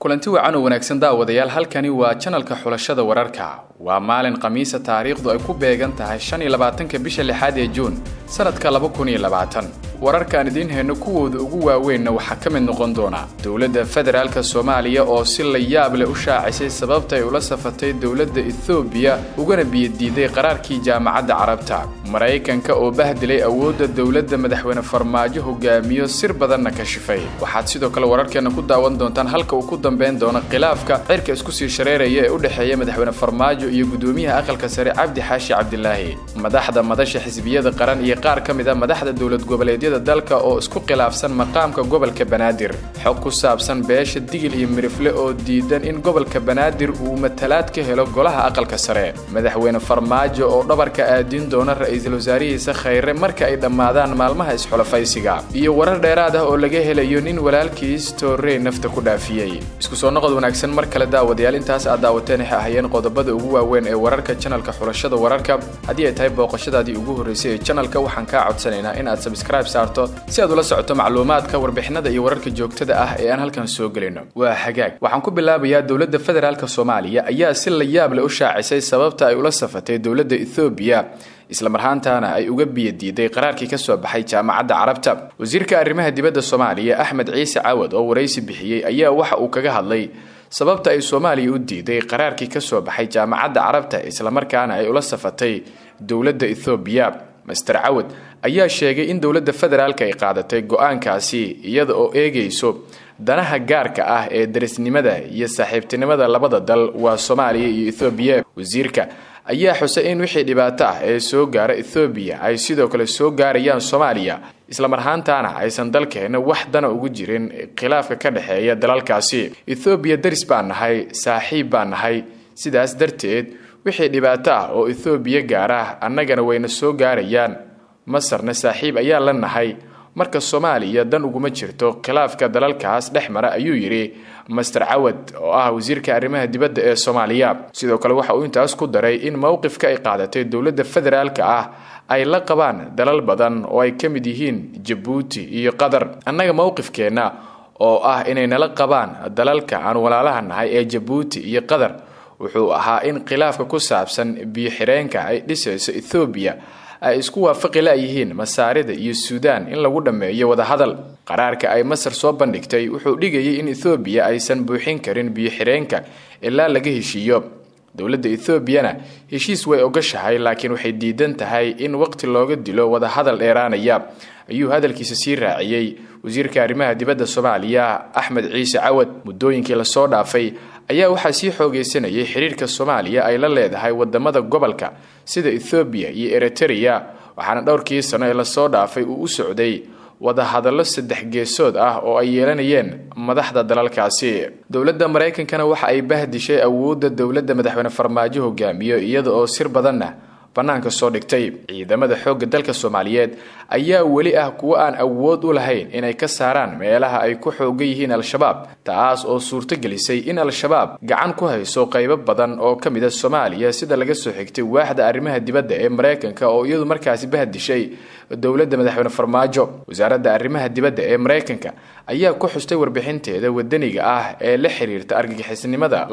kulanti wacan oo wanaagsan daawadayaal halkani waa janalka xulashada wararka waa maalin khamiisa taariikhdu ay ku beegan tahay shan iyo labaatanka bisha lixaad ee juun sanadka laba kun iyo labaatan wararkaan idiin hayno kuwooda ugu waaweynna waxaa ka mid noqon doona dowladda federaalka soomaaliya oo si la yaab leh u shaacisay sababta ay ula safatay dowladda ethoobiya ugana biyadiiday qaraarkii jaamacadda carabta maraykanka oo bahdilay awoodda dowladda madaxweyne farmaajo hogaamiyo sir badanna kashifay waxaad sidoo kale wararkeenna ku daawan doontaan halka uu ku dambeyn doono khilaafka cirka isku sii shareeraya ee u dhexeeya madaxweyne farmaajo iyo gudoomiyaha aqalka sare cabdi xaashi cabdilaahi madaxda madasha xisbiyada qaran iyo qaar ka mid a madaxda dowlad goboleedyada dalka oo isku khilaafsan maqaamka gobolka banaadir xog ku saabsan beesha digil iyo mirifle oo diidan in gobolka banaadir uu matalaad ka helo golaha aqalka sare madaxweyne farmaajo oo dhabarka aadin doona ra-iisul wasaarihiisa khayre marka ay dhammaadaan maalmaha isxulafaysiga iyo warar dheeraad ah oo laga helayo nin walaalkiis toorey nafta ku dhaafiyey isku soo noqod wanaagsan mar kale daawadayaal intaas aad daawateen waxay ahayeen qodobada ugu waaweyn ee wararka janalka xulashada wararka haddii ay tahay booqashadaadii ugu horreysay ee janalka waxaan kaa codsanaynaa in aad sabscribe saarto si aad ula socoto macluumaadka warbixinada iyo wararka joogtada ah ee aan halkan soo gelino waa hagaag waxaan ku bilaabayaa dowladda federaalka soomaaliya ayaa si la yaab leh u shaacisay sababta ay ula safatay dowladda ethoobiya islamarhaantaana ay uga biyadiiday qaraarkii ka soo baxay jaamacadda carabta wasiirka arrimaha dibadda soomaaliya axmed ciise cawad oo waraysi bixiyey ayaa waxa uu kaga hadlay sababta ay soomaaliya u diiday qaraarkii ka soo baxay jaamacadda carabta islamarkaana ay ula safatay dowladda ethoobiya master cawad ayaa sheegay in dowladda federaalka ay qaadatay go-aankaasi iyada oo eegayso danaha gaarka ah ee darisnimada iyo saaxiibtinimada labada dal waa soomaaliya iyo ethoobiya wasiirka ayaa xusay in wixii dhibaato ah ee soo gaara ethoobiya ay sidoo kale soo gaarayaan soomaaliya islamarhaantaana aysan dalkeena wax dana ugu jirin khilaafka ka dhexeeya dalalkaasi ethoobiya daris baan nahay saaxiib baan nahay sidaas darteed wixii dhibaato ah oo ethoobiya gaara annagana wayna soo gaarayaan masarna saaxiib ayaa la nahay marka soomaaliya dan uguma jirto khilaafka dalalkaas dhex mara ayuu yidhi master cawad oo ah wasiirka arrimaha dibadda ee soomaaliya sidoo kale waxa uu intaas ku daray in mowqifka ay qaadatay dowladda federaalka ah ay la qabaan dalal badan oo ay ka mid yihiin jabuuti iyo qatar annaga mowqifkeenna oo ah inay nala qabaan dalalka aan walaalaha nahay ee jabuuti iyo qatar wuxuu ahaa in khilaafka ku saabsan biyo-xireenka ay dhisayso ethoobiya ay isku waafaqi layihiin masaarida iyo suudaan in lagu dhammeeyo wadahadal qaraarka ay masar soo bandhigtay wuxuu dhigayay in ethoobiya aysan buuxin karin biyo-xireenka ilaa laga heshiiyo dowladda ethoobiana heshiis way ogashahay laakiin waxay diidan tahay in waqti looga dilo wadahadal dheeraanaya ayuu hadalkiisa sii raaciyey wasiirka arrimaha dibadda soomaaliya axmed ciise cawad muddooyinkii lasoo dhaafay ayaa waxaa sii xoogaysanayay xiriirka soomaaliya ay la leedahay wadamada gobolka sida ethoobiya iyo eritereya waxaana dhowrkii sano ee lasoo dhaafay uu u socday wadahadallo saddex geesood ah oo ay yeelanayeen madaxda dalalkaasi dowladda maraykankana waxa ay bahdishay awoodda dowladda madaxweyne farmaajo hogaamiyo iyada oo sir badanna bannaanka soo dhigtay ciidamada xoogga dalka soomaaliyeed ayaa weli ah kuwo aan awood u lahayn inay ka saaraan meelaha ay ku xoogan yihiin al-shabaab taas oo suurto gelisay in al-shabaab gacan ku hayso qaybo badan oo ka mid a soomaaliya sida laga soo xigtay waaxda arrimaha dibadda ee maraykanka oo iyadu markaasi bahdishay dowladda madaxweyne farmaajo wasaaradda arrimaha dibadda ee maraykanka ayaa ku xustay warbixinteeda wadaniga ah ee la xiriirta argagixisnimada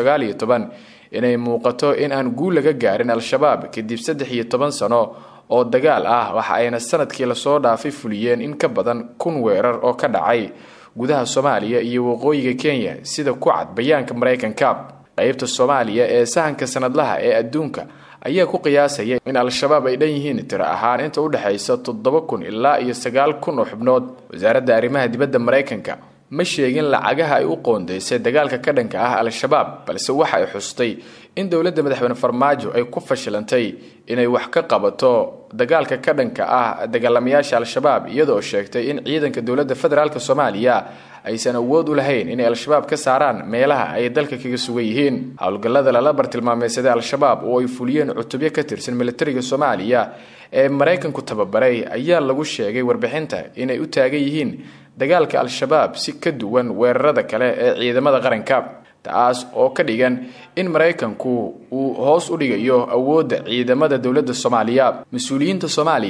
inay muuqato in aan guul laga gaarin al-shabaab kadib saddex iyo toban sano oo dagaal ah waxa ayna sanadkii lasoo dhaafay fuliyeen in ka badan kun weerar oo ka dhacay gudaha soomaaliya iyo waqooyiga kenya sida ku cad bayaanka maraykanka qeybta soomaaliya ee sahanka sanadlaha ee adduunka ayaa ku qiyaasaya in al-shabaab ay dhan yihiin tiro ahaan inta u dhexaysa toddoba kun ilaa iyo sagaal kun oo xubnood wasaaradda arrimaha dibadda maraykanka ma sheegin lacagaha ay u qoondaysay dagaalka ka dhanka ah al-shabaab balse waxa ay xustay in dowladda madaxweyne farmaajo ay ku fashilantay inay wax ka qabato dagaalka ka dhanka ah dagaalamayaasha al-shabaab iyadoo sheegtay in ciidanka dowladda federaalk soomaaliya aysan awood u lahayn inay al-shabaab ka saaraan meelaha ay dalka kaga sugan yihiin howlgallada lala bartilmaameysaday al-shabaab oo ay fuliyeen cutubyo ka tirsan militariga soomaaliya ee maraykanku tababaray ayaa lagu sheegay warbixinta inay u taagan yihiin dagaalka al-shabaab si ka duwan weerarada kale ee ciidamada qaranka taas oo ka dhigan in maraykanku uu hoos u dhigayo awoodda ciidamada dowladda soomaaliya mas-uuliyiinta soomaaliya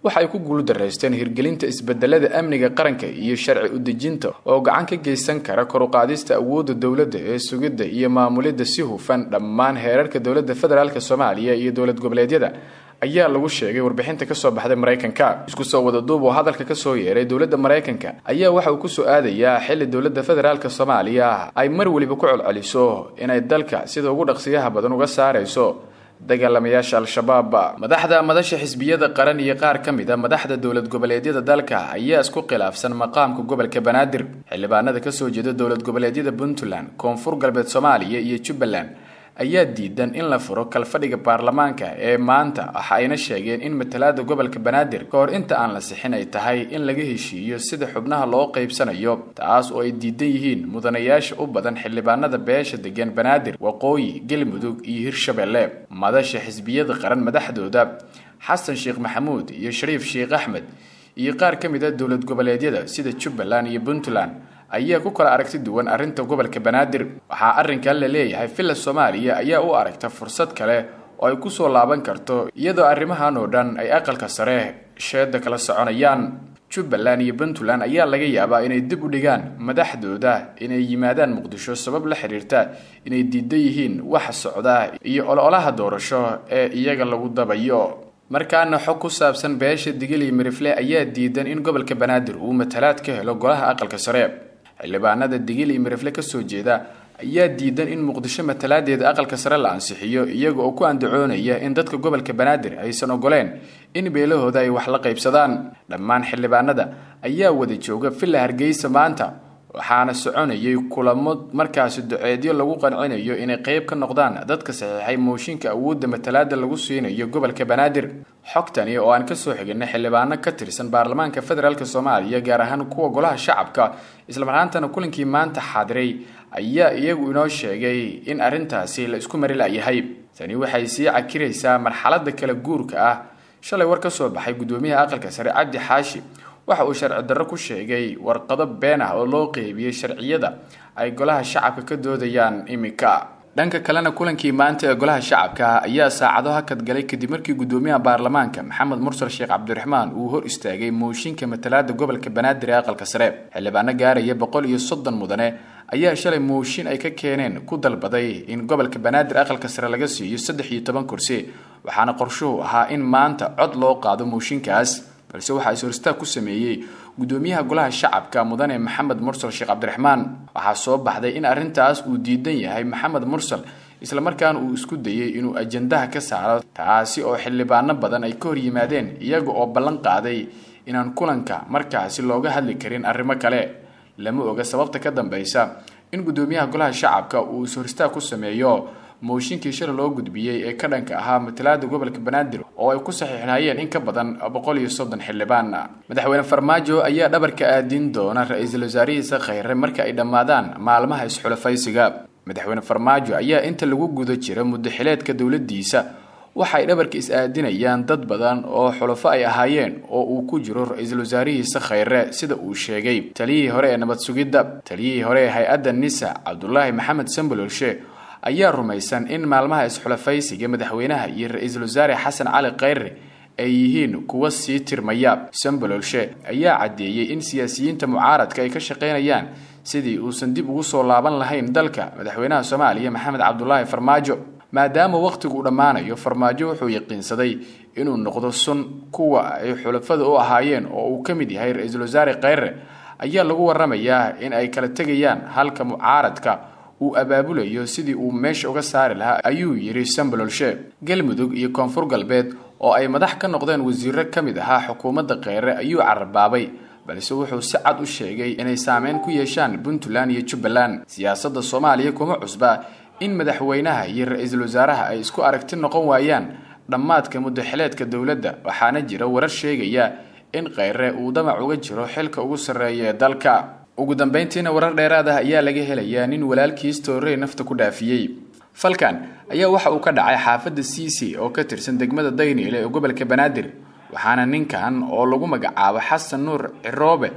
waxa ay ku guuldaraysteen hirgelinta isbedelada amniga qaranka iyo sharci udejinta oo gacan ka geysan kara koruqaadista awoodda dowladda ee sugidda iyo maamulidda si hufan dhammaan heerarka dowladda federaalk soomaaliya iyo dowlad goboleedyada ayaa lagu sheegay warbixinta kasoo baxday maraykanka isku soo wada duub oo hadalka kasoo yeeray dowladda maraykanka ayaa waxa uu kusoo aadayaa xilli dowladda federaalk soomaaliya ay mar weliba ku colceliso inay dalka sida ugu dhaqsiyaha badan uga saarayso dagaalamayaasha al-shabaab madaxda madasha xisbiyada qaran iyo qaar ka mid a madaxda dowlad goboleedyada dalka ayaa isku khilaafsan maqaamka gobolka banaadir xildhibaanada kasoo jeeda dowlad goboleedyada puntland koonfur galbeed soomaaliya iyo jubbaland ayaa diidan in la furo kalfadhiga baarlamaanka ee maanta waxa ayna sheegeen in matalaada gobolka banaadir ka hor inta aan la sixin ay tahay in laga heshiiyo sida xubnaha loo qaybsanayo taas oo ay diidan yihiin mudanayaasha u badan xildhibaanada beesha degan banaadir waqooyi galmudug iyo hirshabelle madasha xisbiyada qaran madaxdooda xasan sheekh maxamuud iyo shariif sheekh axmed iyo qaar ka mid a dowlad goboleedyada sida jubbaland iyo puntland ayaa ku kala aragti duwan arrinta gobolka banaadir waxaa arrinkan la leeyahay villa soomaaliya ayaa u aragta fursad kale oo ay kusoo laaban karto iyadoo arrimahan oo dhan ay aqalka sare sheeda kala soconayaan jubbaland iyo puntland ayaa laga yaabaa inay dib u dhigaan madaxdooda inay yimaadaan muqdisho sabab la xiriirta inay diidan yihiin waxa socda iyo ololaha doorasho ee iyaga lagu dabayo markaana xog ku saabsan beesha digil iyo mirifle ayaa diidan in gobolka banaadir uu matalaad ka helo golaha aqalka sare xildhibaanada digil iyo mirifle kasoo jeeda ayaa diidan in muqdisho matalaadeeda aqalka sare la ansixiyo iyaga oo ku andacoonaya in dadka gobolka banaadir aysan ogoleen in beelahooda ay wax la qaybsadaan dhammaan xildhibaanada ayaa wada jooga villa hargeysa maanta waxaana soconayay kulamo markaasi duceedyo lagu qancinayo inay qeyb ka noqdaan dadka saxiixay mooshinka awoodda matalaada lagu siinayo gobolka banaadir xogtani oo aan kasoo xiginay xildhibaano ka tirsan baarlamaanka federaalk soomaaliya gaar ahaan kuwa golaha shacabka islamarhaantana kulankii maanta xaadiray ayaa iyagu inoo sheegay in arrintaasi la isku mari layahay tani waxay sii cakiraysaa marxalada kala guurka ah shalay war kasoo baxay gudoomiyaha aqalka sare cabdi xaashi waxa uu sharci darro ku sheegay warqado been ah oo loo qeybiyey sharciyada ay golaha shacabka ka doodayaan iminka dhanka kalena kulankii maanta ee golaha shacabka ayaa saacado hakad galay kadib markii gudoomiyaha baarlamaanka maxamed mursal sheekh cabdiraxmaan uu hor istaagay mooshinka matalaada gobolka banaadir ee aqalka sare xildhibaano gaaraya boqol iyo soddon mudane ayaa shalay mooshin ay ka keeneen ku dalbaday in gobolka banaadir aqalka sare laga siiyo saddex iyo toban kursi waxaana qorshuhu ahaa in maanta cod loo qaado mooshinkaas balse waxaa is-horistaag ku sameeyey gudoomiyaha golaha shacabka mudane maxamed mursal sheekh cabdiraxmaan waxaa soo baxday in arrintaas uu diidan yahay maxamed mursal islamarkaana uu isku dayey inuu ajandaha ka saaro taasi oo xildhibaano badan ay ka hor yimaadeen iyaga oo ballan qaaday inaan kulanka markaasi looga hadli karin arrimo kale lama oga sababta ka dambeysa in gudoomiyaha golaha shacabka uu is-horistaag ku sameeyo mooshinkii shalay loo gudbiyey ee ka dhanka ahaa matalaada gobolka banaadir oo ay ku saxiixnayeen in ka badan boqol iyo soddon xildhibaan madaxweyne farmaajo ayaa dhabarka aadin doona ra-iisul wasaarihiisa kheyre marka ay dhammaadaan maalmaha isxulafaysiga madaxweyne farmaajo ayaa inta lagu guda jira muddaxileedka dowladiisa waxay dhabarka is-aadinayaan dad badan oo xulafo ay ahaayeen oo uu ku jiro ra-iisul wasaarihiisa kheyre sida uu sheegay taliyihii hore ee nabad sugidda taliyihii hore ee hay-adda nisa cabdulaahi maxamed sambololshe ayaa rumaysan in maalmaha isxulafaysiga madaxweynaha iyo ra-iisul wasaare xasan cali kheyre ay yihiin kuwa sii tirmaya sambololshe ayaa caddeeyey in siyaasiyiinta mucaaradka ay ka shaqaynayaan sidii uusan dib ugu soo laaban lahayn dalka madaxweynaha soomaaliya maxamed cabdulaahi farmaajo maadaama wakhtigu u dhammaanayo farmaajo wuxuu yaqiinsaday inuu noqdo sun kuwa ay xulafada u ahaayeen oo uu ka mid yahay ra-iisul wasaare kheyre ayaa lagu waramayaa in ay kala tegayaan halka mucaaradka uu abaabulayo sidii uu meesha uga saari lahaa ayuu yidhi sambololshe galmudug iyo koonfur galbeed oo ay madax ka noqdeen wasiiro ka mid ahaa xukuumadda kheyre ayuu carabaabay balse wuxuu si cad u sheegay inay saameyn ku yeeshaan puntland iyo jubbaland siyaasadda soomaaliya kuma cusba in madaxweynaha iyo ra-iisul wasaaraha ay isku aragti noqon waayaan dhammaadka muddaxileedka dowladda waxaana jira warar sheegaya in kheyre uu damac uga jiro xilka ugu sarreeya ee dalka ugu dambeyntiina warar dheeraad ah ayaa laga helayaa nin walaalkiis toorey nafta ku dhaafiyey falkan ayaa waxa uu ka dhacay xaafadda cic oo ka tirsan degmada dayniile ee gobolka banaadir waxaana ninkan oo lagu magacaabo xasan nuur ciroobe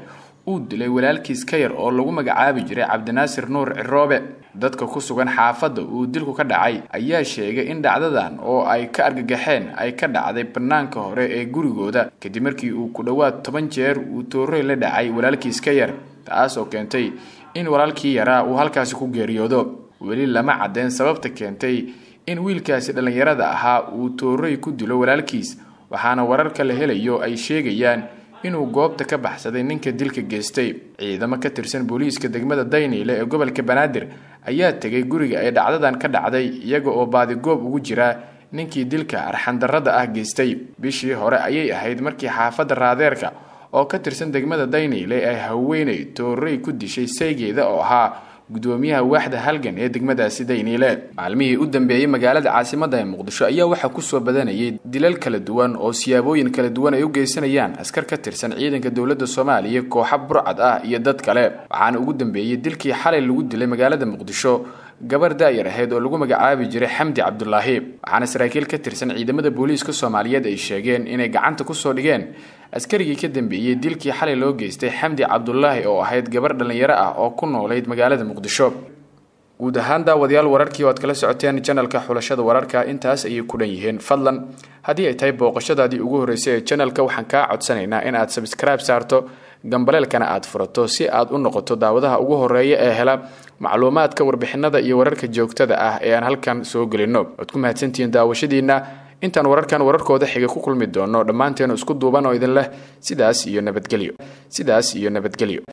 uu dilay walaalkiis ka yar oo lagu magacaabi jiray cabdinaasir nuur ciroobe dadka ku sugan xaafadda uu dilku ka dhacay ayaa sheegay in dhacdadan oo ay ka argagaxeen ay ka dhacday bannaanka hore ee gurigooda kadib markii uu ku dhowaad toban jeer uu toorey la dhacay walaalkiis ka yar taas oo keentay in walaalkii yaraa uu halkaasi ku geeriyoodo weli lama caddeyn sababta keentay in wiilkaasi dhallinyarada ahaa uu toorey ku dilo walaalkiis waxaana wararka la helayo ay sheegayaan inuu goobta ka baxsaday ninka dilka geystay ciidamo ka tirsan booliiska degmada dayniile ee gobolka banaadir ayaa tegay guriga ay dhacdadan ka dhacday iyaga oo baadigoob ugu jira ninkii dilka arxandarrada ah geystay bishii hore ayay ahayd markii xaafadda raadeerka oo ka tirsan degmada dayniile ay haweeney toorey ku dishay saygeeda oo ahaa gudoomiyaha waaxda halgan ee degmadaasi dayniile maalmihii u dambeeyey magaalada caasimadda ee muqdisho ayaa waxaa kusoo badanayay dilal kala duwan oo siyaabooyin kala duwan ay u geysanayaan askar ka tirsan ciidanka dowladda soomaaliya kooxa burcad ah iyo dad kale waxaana ugu dambeeyey dilkii xalay lagu dilay magaalada muqdisho gabar daayar ahayd oo lagu magacaabi jiray xamdi cabdulaahi waxaana saraakiil ka tirsan ciidamada booliiska soomaaliyeed ay sheegeen inay gacanta kusoo dhigeen askarigii ka dambeeyey dilkii xalay loo geystay xamdi cabdulaahi oo ahayd gabar dhallinyaro ah oo ku noolayd magaalada muqdisho guud ahaan daawadayaal wararkii oo aad kala socoteen janalka xulashada wararka intaas ayay ku dhan yihiin fadlan haddii ay tahay booqashadaadii ugu horreysay ee janalka waxaan kaa codsanaynaa in aad sabskribe saarto gambaleelkana aad furato si aad u noqoto daawadaha ugu horeeya ee hela macluumaadka warbixinada iyo wararka joogtada ah ee aan halkan soo gelino waad ku mahadsantihiin daawashadiina intaan wararkan wararkooda xiga ku kulmi doono dhammaanteenu isku duuban oo idin leh sidaas iyo nabadgelyo sidaas iyo nabadgelyo